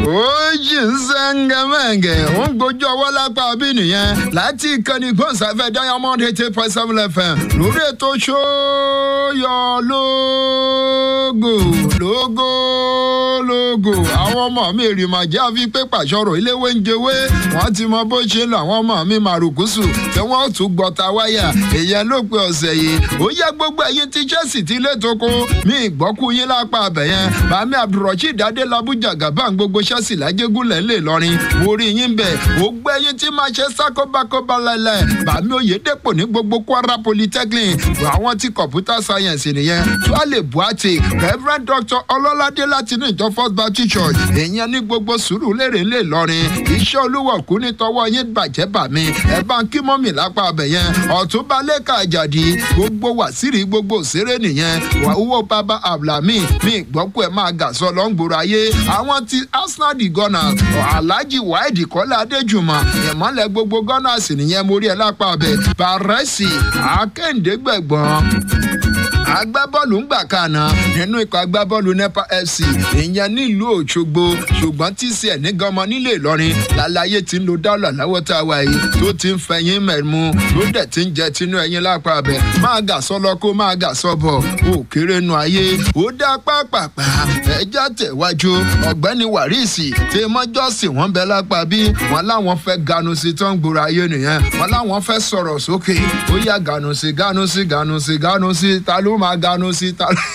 ó jì ń sẹ́ńgẹ̀mẹ́ǹgẹ̀ ó ń gbójú ọwọ́ lápá bí nìyẹn láti ìkànnì gbọ̀nsáfẹ́ diamond eighty point seven fm lórí ètò ṣóyọ lógo lógo lógo àwọn ọmọ mi rìmàjẹ́ àfi pé pàṣọrọ̀ iléwé ń jẹwé wọ́n ti mọ bó ṣe ń lọ àwọn ọmọ mi màrùkùsù tí wọ́n tún gbọ́ta wáyà èèyàn ló pe ọ̀sẹ̀ yìí ó yẹ gbogbo ẹ̀yin tí chelsea ti lé toko mi ìgbọ́kú yín lápá abẹ̀yẹn bàmí abdulrasheed adélábùjà gàbá gbogbo chelsea lájẹgúnlẹ̀ ńlẹ̀ lọ́rin orí yín bẹ̀ ó gbẹ́yìn tí máa ṣe sákóbákóbá lẹ́lẹ̀ bàmí oyèdèpọ̀ ní gbogbo kwara polytechnic àwọn tí computer science nìyẹn tuale buhati reverend dr ọlọ́ládé láti ní ìjọ first baptist church èèyàn ní gbogbo sùúrù lérè ńlẹ̀ lọ́rin iṣẹ́ olúwa kú ní tọwọ́ yín bàjẹ́ bàmí ẹ̀ bá ń kí mọ́mì lápá abẹ̀yẹn ọ̀túnba lẹ́ka àjàdí gbogbo wàsírí gbogbo òṣèré nìyẹn owó bàbá abdulhami mi ìgbọ́kú ẹ̀ máa gà sọ lọ́ngbòrò ayé àwọn ti arsenal di gunners alhaji waidi kọ́lá adéjùmọ̀ ìmọ̀lẹ̀ gbogbo gunners nìyẹn mo rí ẹ lápá abẹ bàrẹ́sì akéǹdégbẹ̀gbọ́n agbábọ́ọ̀lù ń gbà kànà nínú ikọ̀ agbábọ́ọ̀lù nepa fc ìyẹn nílùú òṣogbo ṣùgbọ́n tcn ní gọmọ nílé ìlọrin lálàyé tí ń lo dọ́là láwọ́ tá a wà yìí tó ti ń fẹ̀yìn mẹ̀mú ló dẹ̀ ti ń jẹ tinú ẹyin lápá abẹ máa gà sọ lọ kó máa gà sọ bọ̀ ó kéré nu ayé ó dá pápápá ẹjá tẹ̀wájú ọ̀gbẹ́ni wàrísì tí mọ́jọ́sì wọ́n bẹ lápá bí wọ́n láwọn fẹ́ ganu sí tó ń gbòòrò ayé nìyẹn wọ́n láwọn fẹ́ sọ̀rọ̀ sókè ó yá ganu sí ganu sí ganu sí ganu sí ta ló máa ganu sí ta ló.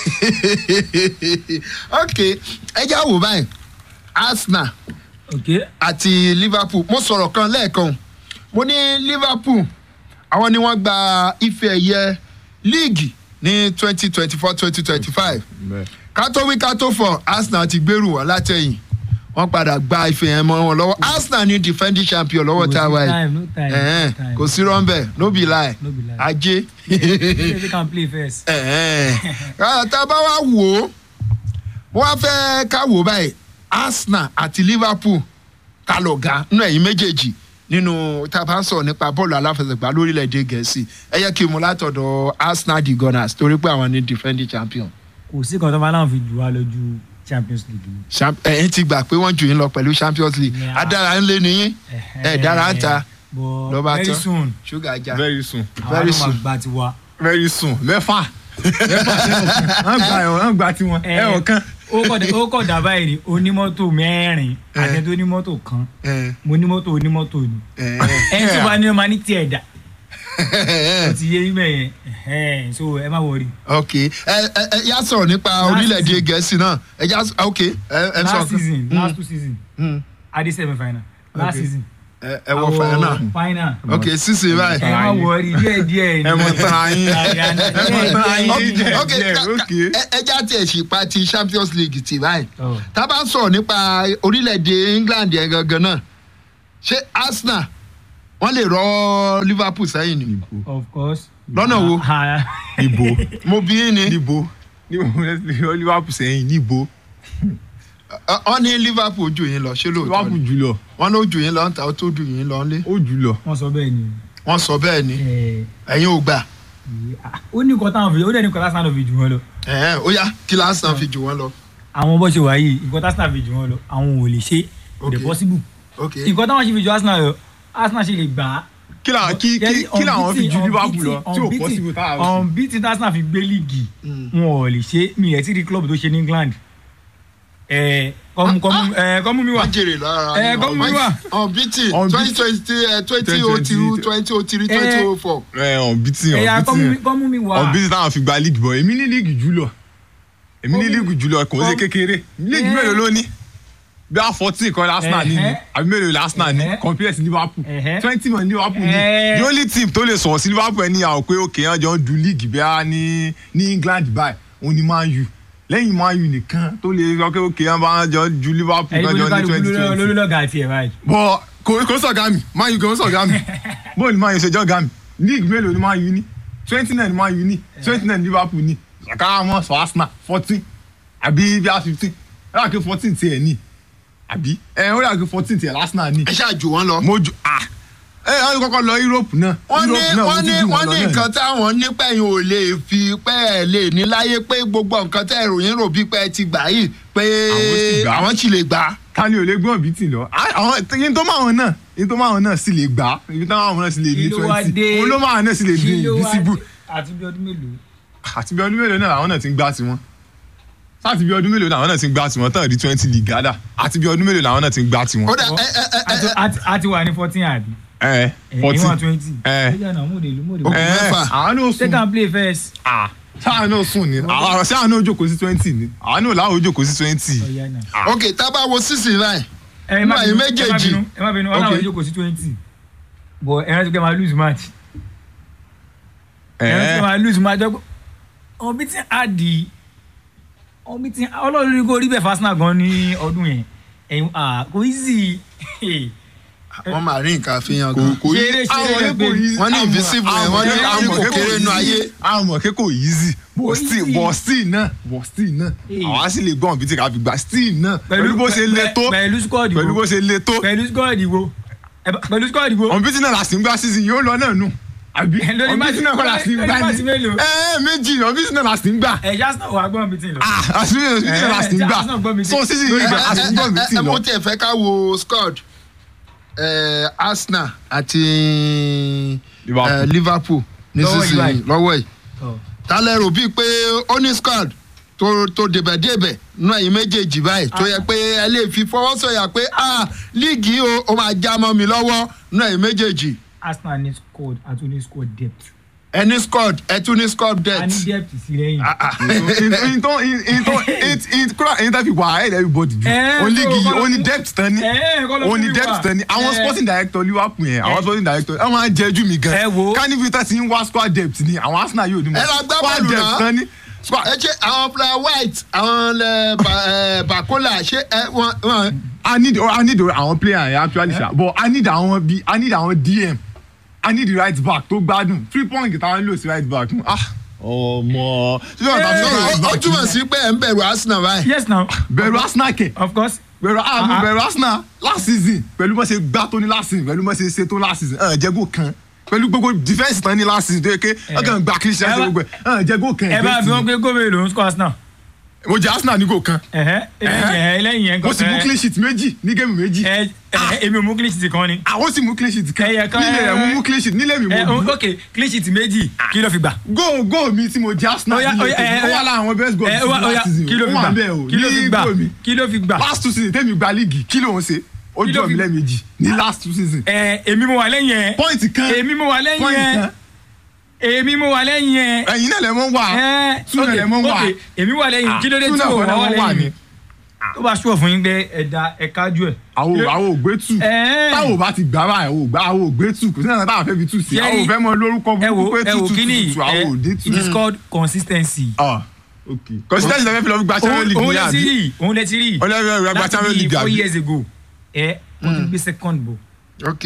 ok ẹjá wò báyìí arsenal ok àti liverpool mo sọ̀rọ̀ kan lẹ́ẹ̀kan mo ní liverpool àwọn ni wọ́n gba ife ẹ̀yẹ líìgì ní twenty twenty four twenty twenty five kátó wí kátó fọ arsenal ti gbèrú wọn látẹ̀yìn wọ́n padà gba ife yẹn mọ́ wọn lọ́wọ́ arsenal ní defending champion lọ́wọ́ tá a wà yìí no time Ẹ̀hẹ́n, no time kò sí rọ́ńbẹ́ no be lie No be lie. ajé they can play first. Ẹ̀hẹ́n. Ah, tá a bá wá wò ó wọ́n á fẹ́ ká wò ó báyìí arsenal àti liverpool ká lọ ga nínú ẹ̀yìn méjèèjì nínú tá a bá ń sọ̀rọ̀ nípa bọ́ọ̀lù aláfẹsẹ̀gbá lórílẹ̀‐èdè gẹ̀ẹ́sì ẹ yẹ kí n mú látọ̀dọ̀ arsenal the gunners torí pé àwọn ní defending champion kò sí kan tó máa láwọn fi jù wá lọ ju champions league lọ. Champ- ẹ̀yin ti gbà pé wọ́n jù yín lọ pẹ̀lú champions league Yeah. adára ń lé nìyín ẹ̀ dára ń ta but ló bá very tán. soon ṣúgà já very soon àwọn very ló máa soon. gba tiwa. very soon mẹ́fà mẹ́fà wọ́n gba ẹ̀wọ̀n wọ́n gba tiwọn Eh, ẹ̀wọ̀n kan. ó kọ̀ dé- ó kọ̀ dà báyìí ni onímọ́tò mẹ́rin Eh. àtẹ̀tẹ̀ onímọ́tò kan ẹ̀ mo onímọ́tò onímọ́tò ni ẹ̀ ẹni tó bá ní ọmọ ní tiẹ̀ dà ó ti yé ibẹ̀ yẹn ẹ̀hẹ́n, so ẹ má wọrí. ok ẹ ẹ ẹ yá sọ̀rọ̀ nípa Last orílẹ̀-èdè season. gẹ̀ẹ́sì náà ẹ já s- ok ẹ ẹ sọ last season Mm, last two season mm. adi semi final last Okay. season. ẹ ẹ wọ final final. ok sísè báyìí. ẹ má wọrí díẹ̀ díẹ̀ ni. ẹ mọ̀ tán ayé ẹ mọ̀ tán ayé ok díẹ̀ ok díẹ̀ ka- ok. ka- ẹ ẹ já tiẹ̀ sì pa ti champions league ti báyìí Oh. tá a bá ń sọ̀rọ̀ nípa orílẹ̀-èdè england yẹn gangan náà ṣé arsenal wọ́n lè rọ liverpool sẹ́yìn ni of course. Lọ́nà wo? Ah, níbo mo bí yín ni níbo níbo liverpool sẹ́yìn níbo Ọ- wọ́n ní liverpool jù yín lọ ṣé lóòótọ́ liverpool ni jùlọ wọ́n ló jù yín lọ ń ta ó tó jù yín lọ ńlé ó jùlọ. wọ́n sọ bẹ́ẹ̀ ni. wọ́n sọ bẹ́ẹ̀ ni Eh, ẹ̀yin ò gbà ah, ó ní nǹkan táwọn fi ó dẹ̀ ní nǹkan táwọn fi jù wọ́n lọ. ẹ̀hẹ́n, ó yá kí lásán fi jù wọ́n lọ àwọn bó ṣe wà yìí nǹkan táwọn fi jù wọ́n lọ àwọn ò lè ṣe kò dẹ̀ Okay. possible. ok nǹkan táwọn ṣe fi jù arsenal lọ arsenal ṣe lè gbà á. kí làwọn kí kí kí làwọn fi ju liverpool lọ tí ò possible táwọn fi. unbeaten arsenal fi gbé líìgì Mm. wọn ò lè ṣe mi ẹ̀ tí rí club tó ṣe ní england. ẹ kọ́mú kọ́mú ẹ kọ́mú mi wà. wọ́n jèrè lára Ẹ, kọ́ mú mi wá. unbeaten Unbeaten. twenty twenty three twenty oh two twenty oh three twenty oh four. ẹ unbeaten ẹ̀yà kọ́mú mi- unbeaten kọ́mú mi wà. unbeaten táwọn fi gba league bọ̀ èmi ní league jùlọ èmi ní Kọ́mú- league jùlọ kò ń ṣe kọ́mú- kékeré league Eh. mélòó ló ní bí a fourteen kọ́ arsenal ní ni Ẹ̀hẹ́. àbí mélòó la arsenal ní Ẹ̀hẹ́. compare sí liverpool Ẹ̀hẹ́. twenty man liverpool ní Eh. the only team tó lè sọ̀rọ̀ sí liverpool ẹni àwọn pé òkè yẹn jọ ń du league bí a ní ní england báyìí òun ni man u lẹ́yìn man u nìkan tó lè sọ pé òkè yẹn bá jọ ju liverpool ẹ̀yin kan jọ ní olùkálukú twenty twenty lólùlọ́gà àti ẹ̀ báyìí. bọ kò kò sọ̀gá mi man u kò sọ̀gá mi bóyá ni man u ṣe jọ́gá mi league mélòó ni man u ní twenty nine man u ní twenty nine liverpool ní ṣàkàrà mọ́ sọ arsenal fourteen àbí bí a fifteen ẹ yà kí fourteen tiẹ̀ ní àbí ẹ ó yà kí fourteen tiẹ̀ arsenal ní ẹ ṣáà jù wọ́n lọ. mo ju ah ẹ ẹ kọ́kọ́ lọ Europe náà wọ́n ní Europe náà wọ́n mo ní tún jù wọ́n lọ ní náà ni. nǹkan táwọn nípẹ̀yìn ò lè fi pẹ́ ẹ̀ lè ní láyé pé gbogbo nǹkan tẹ́ ìròyìn rò bí pé ẹ ti gbà yìí pé Àwọn sì gbà. àwọn sì lè gbà. ta ni ò lè gbọ́n bíi tì lọ Á- àwọn yín tó máa wọn náà yín tó máa wọn náà sì lè gbà á ibi táwọn àwọn náà sì lè ní Kí ló wá twenty dé? òun ló máa náà sì lè ní Kí ló wá invisible dé? àti bí ọdún mélòó. àti bí ọdún mélòó náà àwọn náà ti ń gbá tiwọn láti bí ọdún mélòó náà àwọn náà ti ń gbá tiwọn tán di twenty league gádà àti bí ọdún mélòó náà àwọn náà ti ń gbá tiwọn. ó dà ẹ ẹ ẹ ẹ Àti- àti- àti wà ní fourteen àbí. ẹ ẹ̀yin forty wà twenty. ẹ. ó jẹ́ náà múde ìlú múde. Ó kù ẹ mẹ́fà. àwọn náà sùn take am play first. Ah, sáà náà sùn ni àwọn sáà náà jókòó sí twenty ni àwọn náà làwọn jókòó sí twenty. ọ̀ya náà. ok tá a bá wo sísìn láì ẹ Nínú má ẹ̀yin bínú, ẹ má méjèèjì. bínú, ẹ má bínú ọlọ́run Okay. ìjókòó sí twenty but ẹ rántí pé máa lose match ẹ rántí pé ẹ máa lose match ọgbọ́n ọmọ bí tí a di ọmọ bí tí ọlọ́run ní kó rí bẹ́ẹ̀ fásinà gan ní ọdún yẹn ẹ̀yin ah, kò easy wọ́n máa rí nǹkan àfihàn kò gan. kò yí Ṣeré, ṣeré àwọn rẹ̀ kò pé yí wọ́n ní invisible yẹn, wọ́n ní- wọ́n ní kò kéré nínú ayé. àwọn mọ̀ kí kò easy Kò but still easy. but still náà but still náà Hey. àwọn á sì lè gbọ́n bí tí ká fi gbà still náà pẹ̀lú bó ṣe le tó pẹ̀lú squad pẹ̀lú bó wo ṣe le tó pẹ̀lú squad wo ẹ bá- pẹ̀lú squad wo ọ̀n bí tí náà la sì ń gbá season yóò lọ náà nù àbí Lórí ọ̀n bí tí náà kọ́ la sì ń lórí gbá máàsì ni mélòó? ẹ ẹ méjì ọ̀n bí tí náà la sì ń gbà ẹ̀ Arsenal wà gbọ́n bí tí ń lọ. ah àṣírí ọ̀n bí tí náà la sì ń Eh, gbà Arsenal gbọ́ mi sí. so season ẹ yóò gbà ẹ- a sì ń gbọ́n bí tí ẹ- ẹ- mo lọ. tiẹ̀ fẹ́ ká wo squad eh, Arsenal àti Liverpool. eh, Liverpool Lọ́wọ́ yìí nísinsìnyí báyìí. lọ́wọ́ yìí Ọ̀. tálẹ̀ rò bíi pé ó ní squad tó tó débẹ̀débẹ̀ nú ẹ̀yìn méjèèjì báyìí tó yẹ pé ẹ lè fi fọwọ́ sọ̀yà pé ah líìgì yìí o ó máa já mọ́ mi lọ́wọ́ nú ẹ̀yìn méjèèjì Arsenal ní squad àti ní squad depth ẹ ní squad ẹ tún ní squad a ní debt. depth sí lẹ́yìn. Ah, ah. in tó in tó in kúrò in tó fi wà ahead everybody ju Eh, o league so yìí o ní kọ́ ló- depth tán ní Eh, kọ́ ló o fún ní mi depth wá. tán ní àwọn Eh. sporting director Liverpool yẹn àwọn Eh. sporting director ẹ máa ń jẹ ju mi gan Ẹ wo. carnival ti ń wá squad depth ni àwọn Arsenal yóò ní mọ Ẹ lọ gbá squad bọ́ọ̀lù depth náà. tán ní squad ẹ ṣe àwọn player white àwọn lẹ ba- eh, Bakola ṣé ẹ wọn wọn I need I need àwọn player yẹn actually ṣá but I need àwọn bí I need àwọn DM I need the right back tó gbádùn three point táwọn lò sí right back ah ọmọ ṣé wọn bá Eh. fi ó right ó back túmọ̀ sí pé ẹ̀ ń bẹ̀rù Arsenal báyìí. yes now bẹ̀rù Arsenal kẹ̀ of course bẹ̀rù ah mo Ah, ah. bẹ̀rù Arsenal last season pẹ̀lú bó ṣe gbá tó ní last season pẹ̀lú bó ṣe ṣe tó last season ẹ̀ jẹ́gò kan pẹ̀lú gbogbo defence tán ní last season tó yẹ ké ọkàn gba kí ṣe ẹ bá- gbogbo ẹ̀ ẹ̀ jẹ́gò kan ẹ bá bí wọn pé gómìnà ló ń score Arsenal. mo jẹ Arsenal ní gò kan ẹ̀hẹ́ ẹ̀hẹ́ lẹ́yìn yẹn mo sì mú clean sheet méjì ní géèmù méjì ẹ ẹ èmi ò mú clean sheet kan ni. àwọn sì mú clean sheet kan Ẹyẹ kan, nílé rẹ̀ mo mú clean sheet nílé mi ẹ mo dùn ok clean sheet méjì kí ló fi gbà. góò góò mi tí mo jẹ Arsenal Oya, nílé oya, ẹ, ó wà oya. lára àwọn best goal ẹ tí mo wá oya last season kí ló fi ó wà gbà bẹ́ẹ̀ o kí ló fi ní gbà góò mi kí ló fi gbà. last two season tẹ́mi gba líìgì kí ló ń ṣe ó Kí ló jọ mi fi- lẹ́ẹ̀mejì ní last two season ẹ èmi mo wà lẹ́yìn ẹ point kan èmi mo wà lẹ́yìn point ẹ kan èmi mo wà lẹ́yìn ẹ. ẹ̀yin náà lẹ mọ́ wà ẹ Túnà ok, lẹ mọ́ wà ok, èmi wà lẹ́yìn kí ló dé tí Túnà o kọ́ lẹ wà mọ́ wà lẹ́yìn ni mi tó bá ṣùọ̀ fún yín pé ẹ̀dá ẹ̀kájú ẹ̀. àwọn Kí ló- àwọn ògbé tù Ẹ. táwọn ò bá ti gbà báyìí àwọn ògbà àwọn ògbé tù kò sí náà táwọn fẹ́ fi tù sí Ṣé àwọn ò fẹ́ mọ lórúkọ ẹ wo burúkú pé ẹ tù wo tù kí ni tù tù àwọn òdé tù. it is called consistency. ah ok consistency lè fẹ́ fi lọ fi gba champions league òun ní lẹ ti àbí rí òun lẹ ti rí Òun lẹ ti rí, gba láti Champions bí League four àbí? years ago ẹ wọ́n ti gbé second bọ̀ ok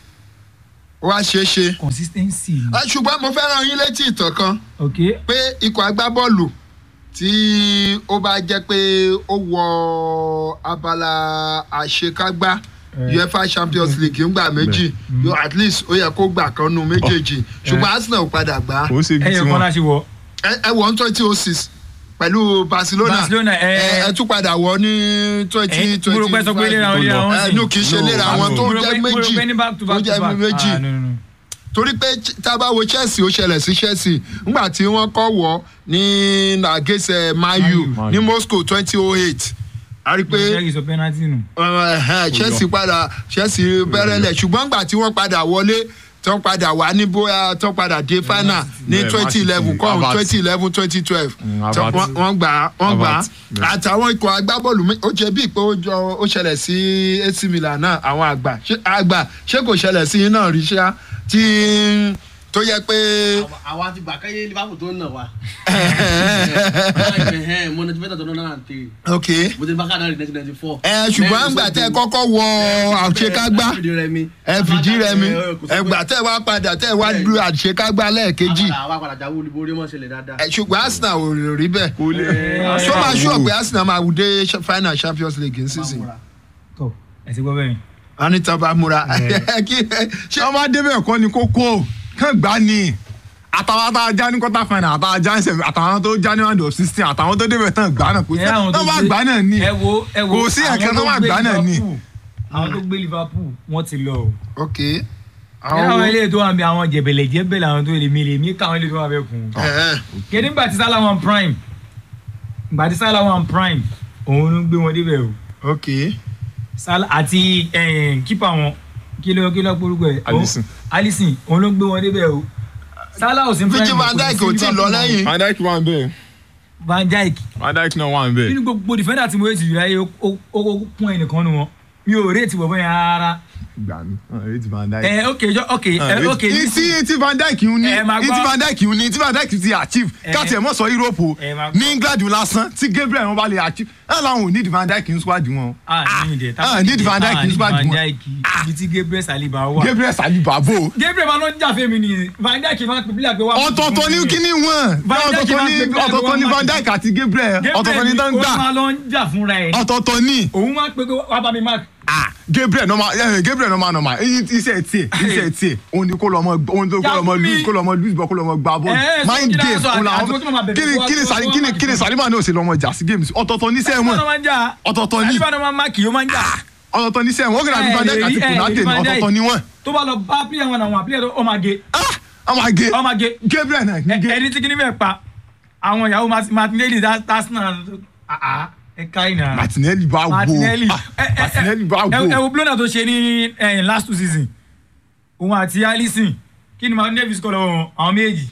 ó wá ṣeé ṣe. consistency ni. Ah, ṣùgbọ́n mo fẹ́ rán yín létí ìtàn kan ok pé ikọ̀ agbábọ́ọ̀lù tí ó bá jẹ́ pé ó wọ abala àṣekágbá Eh. uefa champions league ńgbà méjì yóò at least ó yẹ kó gbà kan nu méjèèjì ṣùgbọ́n arsenal ò padà gbà á kò ń ṣe ibi ẹyọ tí kan wọn láti wọ ẹ ẹ wọ ní twenty oh six pẹ̀lú barcelona Barcelona, ẹ- ẹ ẹ tún padà wọ ní twenty ẹ twenty mo rò pé sọ pé léra wọn léra wọn ẹ sì. nù kì í ṣe No, léra no. wọn tó Mo rò jẹ́ pé- mo rò méjì pé ní back to back tó to jẹ́ back. méjì Ah, no, no, no. torí pé ch- tá a bá wo chelsea ó ṣẹlẹ̀ sí chelsea ńgbà tí wọ́n kọ́ wọ́ ní nàgẹ́sẹ̀ mayu Man ní U. moscow twenty oh eight a rí i pé Jerry sọ penalty nù. uh, uh, chelsea padà chelsea bẹ̀rẹ̀lẹ̀ ṣùgbọ́n ńgbà tí wọ́n padà wọlé tó padà wá ní bóyá tó padà dé final ní Yeah, twenty eleven Man City, kọ́ Havertz. twenty eleven twenty twelve Mm, Havertz. wọ́n gbà á wọ́n gbà á Havertz, yeah. àtàwọn ikọ̀ agbábọ́ọ̀lù mi- ó jẹ́ bíi pé ó jọ ó ṣẹlẹ̀ sí ac milan náà àwọn àgbà ṣé àgbà ṣé kò ṣẹlẹ̀ sí yín náà rí ṣá tí tó yẹ pé àwa ti gbà káyé liverpool tó ń nà wá. mo ní tibẹ́tà tó ń náà tè ok mo ti bá káàdà rí nineteen ninety four. ẹ ṣùgbọ́n àgbà tẹ kọ́kọ́ wọ àṣekágbá ẹ fìdí rẹmi. ẹ fìdí rẹmi ẹgbà tẹ wá padà tẹ wá lu àṣekágbá lẹ́ẹ̀kejì àwa padà jáwé olúborí mọ̀ ṣẹlẹ̀ dáadáa. ẹ ṣùgbọ́n arsenal ò rí bẹ́ẹ̀ kò lè ṣó máa ṣú ọ̀pẹ arsenal máa wù dé final champions league ní season Bámúra. tọ ẹ ti gbọ́ bẹ́ẹ̀ wọn ní tán bá múra Kí- ṣé ọmọ adébẹ̀ kọ́ ni kókó kàn gbá ni àtàwọn tá a já ní quarter final àtàwọn já ní semi àtàwọn tó já ní round of sixteen àtàwọn tó débẹ̀ tán gbá náà kò sí ẹ àwọn tó bá gbé- gbá náà ni ẹ wo ẹ wo kò sí àwọn ẹ̀kẹ́ tó bá gbé gbá náà ni. Liverpool, àwọn tó gbé Liverpool wọ́n ti lọ o. ok ẹ àwọn wo- ilé tó wà bí àwọn jẹ̀bẹ̀lẹ̀ jẹ̀bẹ̀lẹ̀ àwọn tó lè mi lè mí káwọn ilé tó wà bẹ́ẹ̀ kún. Ẹ̀hẹ́n. kéde nígbà tí Salah wọn prime nígbà tí Salah wọn prime òun ló gbé wọn débẹ̀ o ok Salah àti kípa wọn kí ló kí ló gbórúkọ ẹ̀ Alisson. Alisson òun ló gbé wọn débẹ̀ o Salah ò sí prime Virgil van Dijk ò tí ì lọ lẹ́yìn. Van Dijk wà ń bẹ̀ Van Dijk Van Dijk náà wà ń bẹ̀ nínú gbogbo defender tí mo yé ti jù láyé ó ó- ó kún ẹnìkan nu wọn mi ò rèé ti bọ̀ bẹ́ẹ̀ rárá gbà mí ọ̀rẹ́ ti Van Dijk. ẹ ok jọ ok ẹ ok tí tí Van Dijk ń ní Ẹ máa gbọ́. tí Van Dijk ń ní tí Van Dijk ti achieve Ẹ. káàtì ẹ̀ mọ̀ sọ Europe o Ẹ máa gbọ́. ní England lásán tí Gabriel wọn bá lè achieve ẹ̀ làwọn ò ní Van Dijk ń squad wọn. ah ní ìdẹ ah, need Van Dijk ní squad Van wọn. Dijk ibi tí Gabriel Saliba wà Gabriel Saliba bò Gabriel máa ló ń jà fẹ́mi ni Van Dijk máa ń pè bílẹ̀ pé wà. ọ̀tọ̀ọ̀tọ̀ ní kíní wọn Van Dijk ọ̀tọ̀ọ̀tọ̀ máa ní ń pè bílẹ̀ pé ọ̀tọ̀ọ̀tọ̀ ní wọ́n Van máa Dijk àti Gabriel ọ̀tọ̀ọ̀tọ̀ ní tán Gabriel gbà ó máa lọ ń jà fúnra ẹ̀ ni ọ̀tọ̀ọ̀tọ̀ ní òun máa ń pè pé wà bá mi mark ah Gabriel normal eh, Gabriel normal normal eh, iṣẹ́ tiẹ̀ iṣẹ́ tiẹ̀ òun ni kó lọ mọ òun ni kó lọ mọ Yàgò mi. lose kó lọ mọ lose ball kó lọ mọ gba ball Eh, so mind kí ni a game sọ, òun àti- làwọn àti kí ló máa bẹ̀rẹ̀ kíni wá- kíni wá- Sali- wá- kíni wá- kíni Saliba náà ò sì lọ mọ jà sí games ọ̀tọ̀ọ̀tọ̀ níṣẹ́ Saliba wọn náà máa ń jà ọ̀tọ̀ọ̀tọ̀ ní Saliba náà máa ń mark yóò máa ń jà ọ̀tọ̀ọ̀tọ̀ níṣẹ́ wọn ó kìlọ̀ àbí Eh, Van Dijk àti eh, Konate ní Van Dijk. ọ̀tọ̀ọ̀tọ̀ ní wọn tó bá lọ bá player wọn àwọn player tó ó máa gé ah ọmọ àgé ó máa gé Gabriel náà ní Ẹ- gé ẹni tí kìíní bẹ́ẹ̀ pa àwọn ìyàwó Martin- Martinelli Arsenal ẹ ká ìnà Martinelli bá wo Martinelli ah, ẹ- ẹ- ẹ- Martinelli bá ẹ ẹ wo wo blonder tó ṣe ní eh, last two season òun àti Alisson kí ni Martin Davis kọ́ lọ́wọ́ wọn àwọn méjì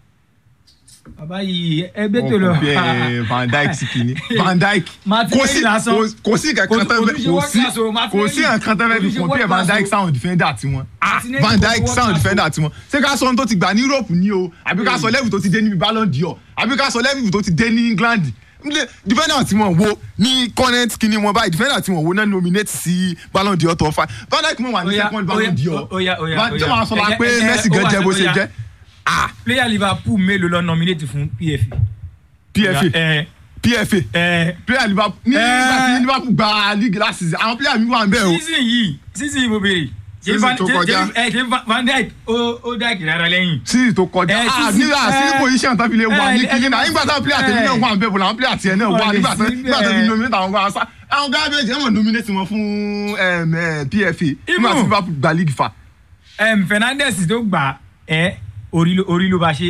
bàbá yìí ẹgbẹ́ tó lọ Wọ́n compare Van Dijk sí kìíní Van Dijk Martinelli kò sí lásán. kò- kò sí kankan Kò- tẹ́ kò fẹ́ tún ṣe kò world sí class o, kò Martinelli. sí nǹkan tẹ́ fẹ́ Kò tún fi ṣe compare world Van class Dijk o. sound defender tiwọn ah Martinelli Van kò ṣe Dijk world sound class o. defender tiwọn ṣé ká sọ ohun tó ti gbà ní Europe ní o àbí ká sọ level tó ti dé níbi Ballon d'Or àbí ká sọ level tó ti dé ní England Ndé- defender tí wọ́n wo ní current kini wọn báyìí defender tí wọ́n wo náà nominate sí Ballon d'Or tó fa Van Dijk mọ̀ wà ní Oya, second oya, Ballon d'Or oya, oya, Van- oya. jẹ́ wàá sọ la Ẹ- pé ẹ- ẹ- Messi ó gan wà jẹ́ ní- bó ṣe oya. jẹ́ ah player Liverpool mélòó lọ nominate fún PFA. PFA ẹ PFA ẹ player Liverpool ní Eh. nígbà tí Liverpool gba league last season àwọn player mi wà ń bẹ̀ o. season yìí season yìí mo béèrè. Ṣé Season Van- tó ṣé- kọjá. ṣé- ẹ, ṣé Van- Van Dijk ó ó Dijk rárá lẹ́yìn. sí tó kọjá Eh, ah sí, sí, nígbà sí eh, position tó fi lè wà ní eh, kíní eh, náà nígbà táwọn player tèmi eh, náà wà ń bẹ̀ bọ̀ làwọn player tiẹ̀ náà wà wọ́n lè nígbà tó sí nígbà tó fi bẹ́ẹ̀. nominate àwọn gbà sá àwọn garbage ẹ̀ wọ́n nominate wọn fún em, eh, PFA nígbà tí Even- Liverpool gba league fa. Em, Fernandes tó gbà ẹ orí ló orí ló bá ṣe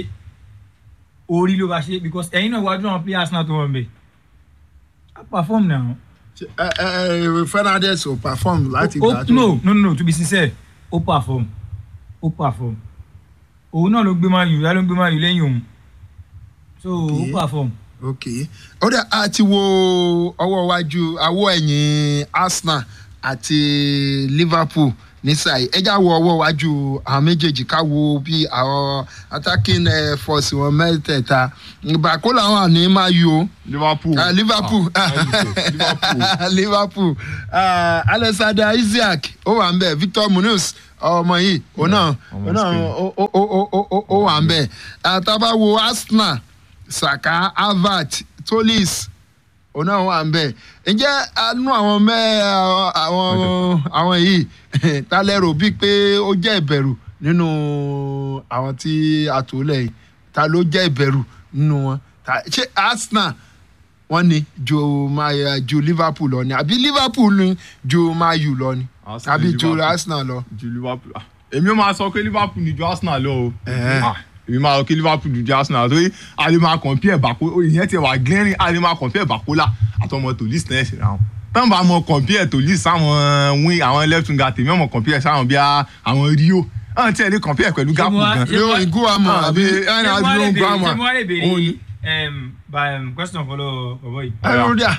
orí ló bá ṣe because ẹ̀yin náà wájú àwọn players náà tó wọ́n bẹ̀. a perform now. ẹ ẹ Fernandes ò perform láti Ó- gbà tó no no no to be sincere ó perform ó perform òun náà ló gbé máa yù ló gbé máa yù lẹ́yìn òun so ó Okay. perform. ok ó dẹ̀ a ti wo ọwọ́ iwájú awọ́ ẹ̀yìn Arsenal àti Liverpool nísàyí ẹjá wo ọwọ́ iwájú àwọn méjèèjì ká wo bí àwọn attacking eh, force wọn mẹ́tẹ̀ẹ̀ta bàkó làwọn àní máa yù o. Liverpool Ah, Liverpool Ah, Liverpool Liverpool Ah, Alexander Isaac ó wà ń bẹ̀ Victor Munoz ọmọ yìí òun náà ọmọ òun náà Spain. ó- ó- ó- ó- ó- ó wà ń bẹ̀ àtàbà wo Arsenal Saka Havertz Tolis òun náà wà ń bẹ̀ ǹjẹ́ anú àwọn mẹ́ àwọn àwọn yìí ta lẹ́rù bíi pé ó jẹ́ ìbẹ̀rù nínú àwọn tí a tò lẹ̀ yìí ta ló jẹ́ ìbẹ̀rù nínú wọn Ta- ṣé Arsenal wọ́n ní ju Ma- ju Liverpool lọ ni àbí Liverpool ní ju Man U lọ ni Arsenal àbí ní ju Liverpool. Arsenal lọ. ju Liverpool ah, èmi ó máa sọ pé Liverpool ni ju Arsenal lọ o Eh. Ah, èmi máa sọ pé Liverpool ju Arsenal torí a lè máa compare bako ìyẹn ti wà glaring a lè máa compare Bakola àtọmọ Tolis náà ṣe ra wọn tán bá mọ compare Tolis sáwọn wing àwọn left winger tèmi ọmọ compare sáwọn bíi àwọn Rio àwọn tí ẹ lè compare pẹ̀lú Gakpo mo wá- gan ṣé yóò wọ́n- Iguama Ah, àbí àbí- ẹni ṣé àbí wọ́n lè ló ń gbọ́ béèrè àmọ́. ṣé wọ́n lè Òun béèrè ni. em, by, em, question kan lọ bọ̀bọ̀ yìí. ẹnu díà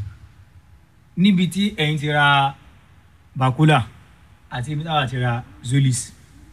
níbi tí ẹ̀yin ti ra Bakula àti ibi táwa ti ra Zolis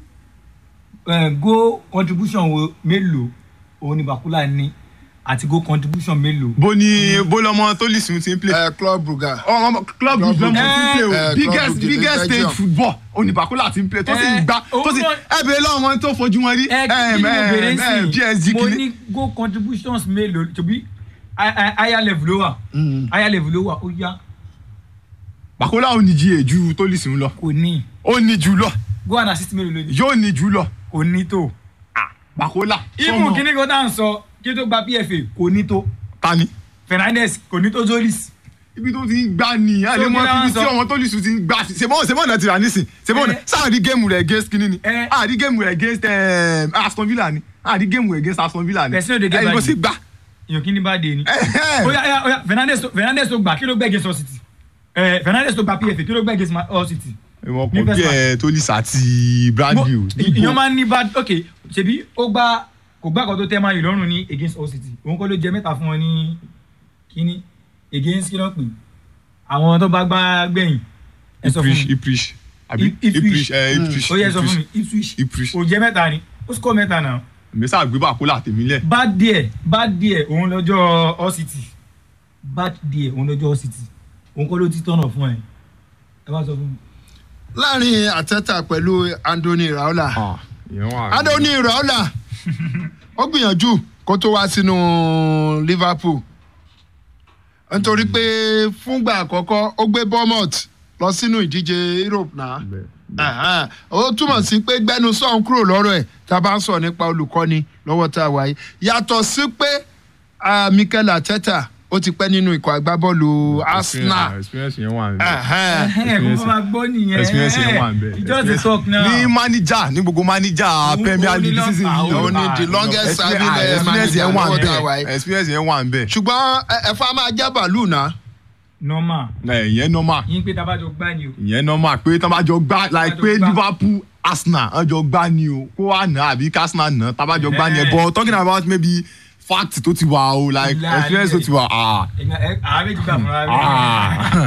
Eh, go contribution wo mélòó òun ni Bakula ní àti go contribution mélòó. bó ní bó lọmọ Tolis ti ń play ẹ Club Brugge. ọmọ club Club brugge lọmọ Brugge. ti ń play Eh, o Club biggest Brugge biggest ní stage Belgium. football oníbàkúlà ti ń play tó sì Eh, ń gbá tó sì òun náà- ẹ bèèrè lọ́wọ́ wọn tó fojú wọn rí ẹ kí ni mo bèrè eh, sí PSG mo kìíní. ní go contributions mélòó tóbi higher level ló wà higher level ló wà ó yá Bakola ò ní GA ju Tolisi ń lọ kò ní ó ní jù lọ go and assist mélòó lónìí yóò ní jù lọ kò ní tó Bakola ìmú kíní kan tá à ń sọ kí tó gba pfa kò ní tó tani fernandez kò ní tó zolis ibi tó ti ń gbá ni a lè So, mọ kí la ibi ń tí sọ? ọmọ Tolisi ti ń gbá sí sèmọ́ sèmọ́ náà ti rà nísìn sèmọ́ náà Eh. sáà rí géèmù rẹ̀ against kínní ni Eh. a rí géèmù rẹ̀ against eh, Aston Villa ni a rí géèmù rẹ̀ against Aston Villa ni Person no dey get ẹni bó bad sì gbá èèyàn kí ni bá dé ni. Eh. oya oya oya fernandez tó fernandez tó gbà kí ló gbẹ against all city ẹ fernandez tó gba pfa kí ló gbẹ against Ma- all city. ìwọ̀n Ní kò first bí ẹ Tolisi àti Bradley o ìyẹn máa ń ní bad ok ṣebí ó gbá kò gbá kan tó tẹ́ máa yìí lọ́rùn ní against all city òun kọ́ ló jẹ mẹ́ta fún wọn ní kíní against kí ló pè àwọn tó bá gbá gbẹ̀yìn ẹ sọ fún Ipswich mi Ipswich àbí Ip- Ipswich. Ipswich ẹ Ipswich ó yẹ sọ fún mi Ipswich ipswich Ipswich ó jẹ mẹ́ta ni ó score mẹ́ta náà mẹ́sà gbé Bakola tèmi lẹ̀ bad díẹ̀ bad díẹ̀ òun lọ́jọ́ all city bad díẹ̀ òun lọ́jọ́ all city òun kọ́ ló ti tọ̀nà fún ẹ ẹ bá sọ fún mi. láàrin àtẹ́tà pẹ̀lú Anthony Raola Ah, ìyẹn wà. Anthony Raola ó gbìyànjú kó tó wá sínú Liverpool nítorí pé fúngbà àkọ́kọ́ ó gbé Bournemouth lọ sínú ìdíje Europe náà Bẹ́ẹ̀. Ẹ̀hẹ́n. ó túmọ̀ sí pé gbẹ́nu sọ̀hún kúrò lọ́rọ̀ ẹ̀ tá a bá ń sọ nípa olùkọ́ni lọ́wọ́ tá a wà yìí yàtọ̀ sí pé ah, Mikel Arteta ó ti pẹ́ nínú ikọ̀ agbábọ́ọ̀lù Arsenal experience yẹn wà níbẹ̀. Ẹ̀hẹ́n. ẹ kò fọ́ máa gbọ́ nìyẹn experience yẹn wà níbẹ̀. you just dey talk now. ní manager ní gbogbo manager Òun- Premier òun ní League lọ́pàá, season yìí òun ní the longest serving Experience- eh, experience manager yẹn wà lọ́wọ́ tá a wà níbẹ̀ yìí experience yẹn wà níbẹ̀. ṣùgbọ́n ẹ- ẹ̀fọ́ a máa jẹ́ bàálù náà normal ẹ, ìyẹn normal yín pé tabajọ gbá ni o. ìyẹn normal pé tí wọ́n bá jọ gbá like jọ pé gbá. Liverpool Arsenal wọ́n jọ gbá ni o kó wà náà àbí kí Arsenal náà tá a bá jọ gbá ni ẹ Eh. but talking about maybe fact tó ti wà o like Láàrin experience tó ti wà ah ẹ̀gbọ́n ẹ àwọn méjì gbà fúnra ah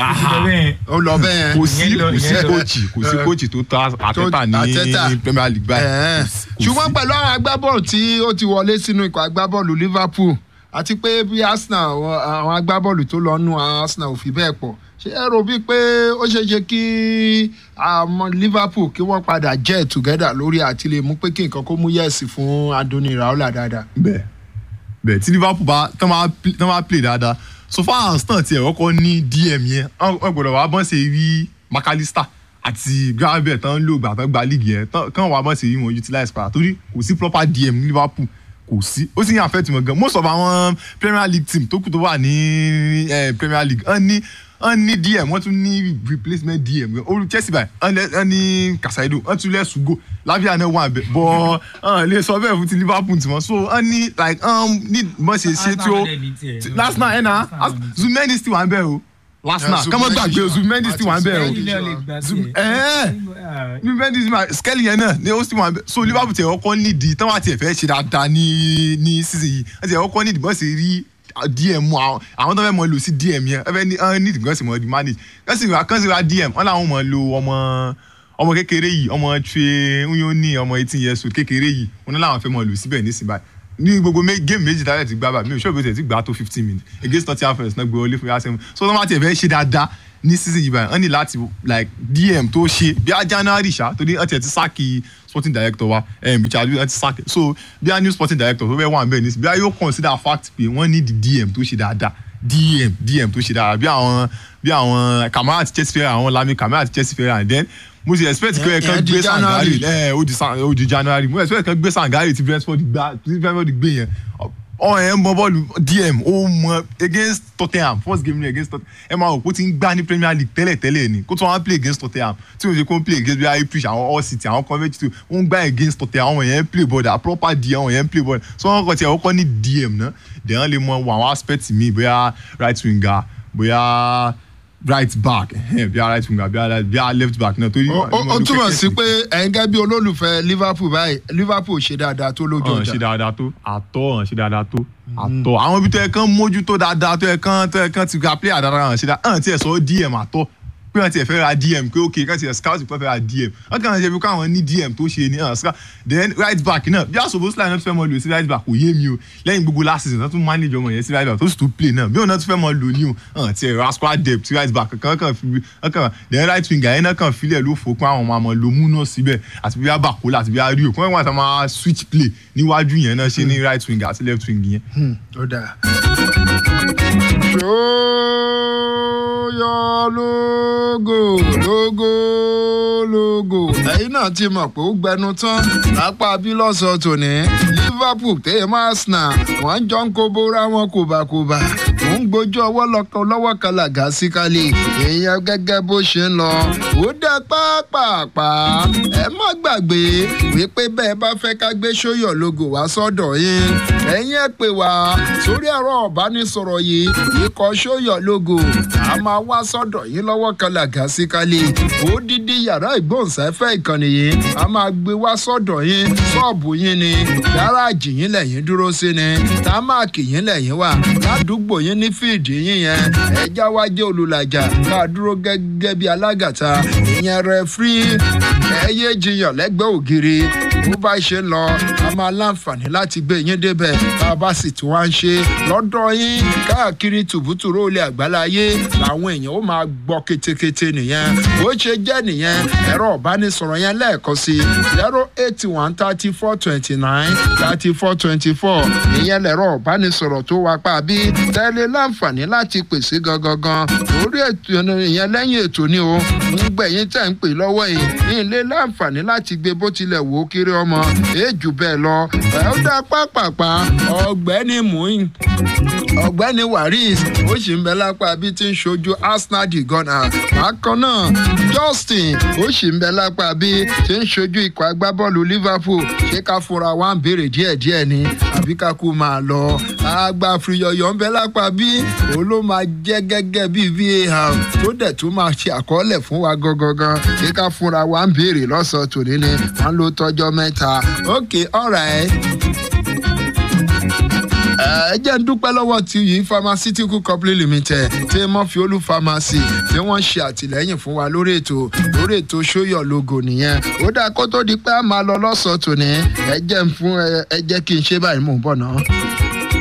rẹ̀. ó lọ bẹ́ẹ̀ kò sí Ìyẹn lọ- kò sí ìyẹn lọ. kóòchì kò sí Eh. kóòchì tó ta Arteta Arteta. ní Premier League báyìí Ẹ̀ẹ́. Kò sí. ṣùgbọ́n pẹ̀lú àwọn agbábọ́ọ̀lù tí ó ti wọlé sínú ikọ̀ agbábọ́ọ̀lù Liverpool àti pé bí Arsenal àwọn- àwọn agbábọ́ọ̀lù tó lọ nù àwọn Arsenal ò fi bẹ́ẹ̀ pọ̀ ṣé ẹ rò bíi pé ó ṣeé ṣe kí àwọn Liverpool kí wọ́n padà jẹ́ together lórí àti lè mú pé kí nǹkan kó mú yẹ̀sì fún Anthony Raola dáadáa. bẹ́ẹ̀ bẹ́ẹ̀ tí Liverpool bá tán máa pl- tán máa play dáadáa so far as tán tiẹ̀ kọ́kọ́ ní DM yẹn wọ́n wọ́n gbọ́dọ̀ wá bọ́n ṣe rí McAllister àti Gravenberch tán ń lò gbà tán gba league yẹn tán kán wá bọ́n ṣe rí wọn utilize padà torí kò sí proper DM ní Liverpool kò sí ó sì ń affect wọn gan most of àwọn Premier League team tó kù tó wà ní eh, Premier League wọ́n ní wọ́n ní DM wọ́n tún ní replacement DM gan olú Chelsea báyìí wọ́n lẹ- wọ́n ní Casado wọ́n tún lẹ́ Sugo lábíà náà wà bẹ́ẹ̀ bọ́ wọ́n lè sọ bẹ́ẹ̀ fún ti Liverpool tiwọn so wọ́n ní like um, ní bọ́n ṣe ṣe tí ó tí- last night ẹ̀ na Zumendi still wà ń bẹ̀ o last Yeah, night kọ́mọ́ gbàgbé o Zumendi still wà ń bẹ̀ o Zum- eh. Juventus ma Skelly yẹn náà ni ó sì wà bẹ so Liverpool tiẹ̀ ọkọ nídìí tán wà tiẹ̀ fẹ́ ṣe dáadáa ní ní season yìí wọ́n tiẹ̀ ọkọ nídìí bọ́n sì rí DM àwọn àwọn tó fẹ́ mọ lò sí DM yẹn ẹ fẹ́ ní ẹ nídìí kan sì mọ di manage kan sì ra kan sì ra DM wọ́n làwọn mọ lo ọmọ ọmọ kékeré yìí ọmọ tre nyoni ọmọ eighteen years old kékeré yìí wọ́n ní làwọn fẹ́ mọ lò síbẹ̀ nísìnyí báyìí ní gbogbo mé- game méjì tálẹ̀ ti gbá bá mi ò ṣọ́ọ̀bù tẹ̀ ti gbà tó fifteen minutes against Nottingham Forest náà gbé wọlé fún yasem so tó máa tiẹ̀ fẹ́ ṣe dáadáa ní season yìí báyìí wọ́n ní láti like dm tó ṣe bí a january ṣá torí wọ́n tiẹ̀ ti sáàkì sporting director wa um, richard wọ́n ti sáàkì so bí a new sporting director tó fẹ́ wà níbẹ̀ ní bí a yóò consider fact pé wọ́n ní di dm tó ṣe dáadáa dm dm tó ṣe dáadáa bí àwọn bí àwọn kamara ti chelsea fẹ́ràn àwọn lami kamara ti chelsea fẹ́ràn then mo ti expect pé Ìyẹn kan di gbé January. sangari ẹ ó di san ó di january mo expect kan gbé sangari ti brentford gbá ti brentford gbé yẹn ọ ẹ ń bọ bọ́ọ̀lù dm ó mọ against tottenham first game ni against tottenham ẹ máa wò kó ti ń gbá ní premier league tẹ́lẹ̀ tẹ́lẹ̀ ni kó tó wọn play against tottenham tí wọ́n ṣe kó ń play against bíi ipswich àwọn all city àwọn convent two wọ́n ń gbá against tottenham àwọn yẹn ń play ball da proper dm àwọn yẹn ń play ball so wọ́n kọ́ tiẹ̀ wọ́n kọ́ ní dm náà dẹ̀ wọ́n lè mọ àwọn aspect mi bóyá right winger bóyá right back ẹhẹn, bóyá right winger bóyá bóyá left back náà torí. ó ó- ó túmọ̀ sí pé ẹ̀yin gẹ́gẹ́ bí olólùfẹ́ Liverpool báyìí Liverpool ṣe dáadáa tó lójú ọ̀n ṣe ọjà dáadáa tó àtọ̀ ọ̀n ṣe dáadáa tó àtọ̀ àwọn ibi tó yẹ kán mójútó dáadáa tó yẹ kán tó yẹ kán ti gba player dáadáa ọ̀n ṣe dáadáa ọ̀n tiẹ̀ sọ dm àtọ̀ pé wọ́n tiẹ̀ fẹ́ ra dm pé ok kán tiẹ̀ scout pé wọ́n fẹ́ ra dm wọ́n kàn ṣe bí káwọn ní dm tó ṣe ní ọ̀n scout then right back náà bí àṣọbó sílẹ̀ náà tún fẹ́ mọ lò sí right back kò yé mi o lẹ́yìn gbogbo last season náà tún manage ọmọ yẹn sí right back tó sì tún play náà bí òun náà tún fẹ́ mọ lò ní o ọ̀n tiẹ̀ ra squad depth right back kan kàn fi wọ́n kàn then right winger yẹn náà kàn filẹ̀ ló fò pé àwọn ọmọ àmọ́ lo mú náà síbẹ̀ àti bí wọ́n bá kó láti bí wọ́n rí o kí wọ́n wá sọ máa switch play níwájú yẹn náà ṣe ní right winger àti left wing yẹn. ó dáa. ó ṣóyọ lógo lógo lógo ẹ̀yin náà ti mọ̀ pé ó gbẹnu tán lápá bílọ̀sọ̀ tòní liverpool tẹ́yẹ̀ máa snà wọ́n jọ ń kó bóra wọn kòbákòbá mò ń gbójú ọwọ́ lọ́kọ̀ lọ́wọ́ kàlàgà sí kálí èèyàn gẹ́gẹ́ bó ṣe ń lọ ó dá pápápá ẹ má gbàgbé wípé bẹ́ẹ̀ bá fẹ́ ká gbé ṣóyọ̀ lógo wá sọ́dọ̀ yín ẹ̀yin ẹ̀ pè wá sórí ẹ̀rọ ọ̀bánisọ̀rọ̀ yìí ikọ̀ ṣóyọ̀ lógo a máa wá sọ́dọ̀ yín lọ́wọ́ kàlàgà sí kálí ó dídí yàrá ìgbóhùnsáfẹ́ ìkànnì yìí a máa gbé wá sọ́dọ̀ yín ṣọ́ọ̀bù yín ni gáràjì yín lẹ́yìn dúró sí ni támáàkì yín lẹ́yìn wà ládùúgbò yín ní fíìdì yín yẹn ẹja wá jẹ́ olùlàjà ká dúró gẹ́gẹ́ bí alágàtà ìyẹn rẹ fírí ẹyẹ jiyàn lẹ́gbẹ̀ẹ́ ògiri bó bá ṣe ń lọ a máa láǹfààní láti gbé yín débẹ̀ bá a bá sì tún wá ń ṣe lọ́dọ̀ yín káàkiri tùbútùrú olè àgbáláyé làwọn èèyàn ó máa gbọ́ ketekete nìyẹn bó ṣe jẹ́ nìyẹn ẹ̀rọ ìbánisọ̀rọ̀ yẹn lẹ́ẹ̀kan sí zero eight one thirty four twenty nine thirty four twenty four ìyẹn lẹ̀rọ ìbánisọ̀rọ̀ tó wá pa bí tẹ́lẹ̀ láǹfààní láti pèsè gangan lórí ètò ìyẹn lẹ́yìn ètò ni o ń gbẹ̀yìn tẹ̀ ń pè lọ́wọ́ yìí ní ilé láǹfààní láti gbé bó tilẹ̀ wò ó kéré ọmọ èèjù bẹ́ẹ̀ lọ ẹ̀ ó dá pápápá ọ̀gbẹ́ni muin ọ̀gbẹ́ni waris ó sì ń bẹ lápá bí tí ń ṣojú arsenal di ghana bákan náà justin ó sì ń bẹ lápá bí tí ń ṣojú ikọ̀ agbábọ́ọ̀lù liverpool ṣé ká fúnra wa ń béèrè díẹ̀díẹ̀ ni àbí ká kú máa lọ àgbà àfìyọ̀yọ̀ ń bẹ lápá bí òun ló máa jẹ́ gẹ́gẹ́ bí var tó dẹ̀ tún máa ṣe àkọọ́lẹ̀ fún wa gangan ṣé ká fúnra wa ń béèrè lọ́sọ̀ọ́ tòní ni wọ́n ló tọ́jọ́ mẹ́ta okay alright ẹ jẹ́ ń dúpẹ́ lọ́wọ́ ti yìí pharmaceutical company limited tí mọ́fíólú pharmacy tí wọ́n ṣe àtìlẹ́yìn fún wa lórí ètò lórí ètò sóyọ̀ logo nìyẹn ó dáa kó tó di pé a máa lọ lọ́sọ̀ọ́ tòní ẹ jẹ́ ń fún ẹ jẹ́ kí n ṣe báyìí mò ń bọ̀ náà.